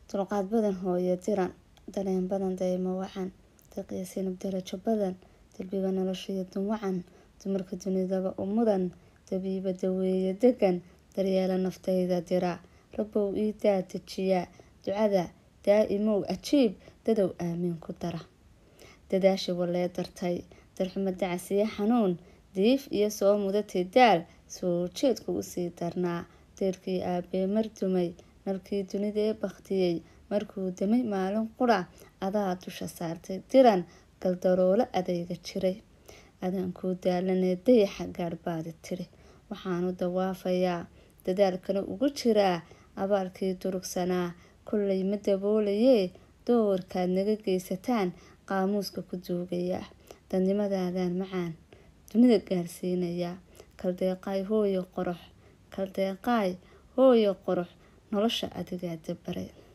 dulqaad badan hooyo diran dareen badan daymo wacan daqiya sinab darajo badan dalbiga noloshiyo dun wacan dumarka dunidaba u mudan dabiiba daweeye degan daryeela naftayda dira rabow ii daa dejiyaa ducada daa-imow ajiib dadow aamiin ku dara dadaashi walee dartay darxumo dacasiyo xanuun diif iyo soo mudatay daal soo jeedku usii darnaa deerkii aabee mar dumay nalkii dunidee baktiyey markuu damay maalin qura adaa dusha saartay diran galdaroolo adayga jiray adaankuu daalanee dayaxa gaadhbaadi tiri waxaanu dawaafayaa dadaalkana ugu jiraa abaalkii durugsanaa kollay ma daboolayee doorkaad naga geysataan qaamuuska ku duugayaa dadnimadaadaan macaan dunida gaarsiinayaa kaldeeqaay hooyo qorox kaldeeqaay hooyo qorox nolosha adigaa dabaray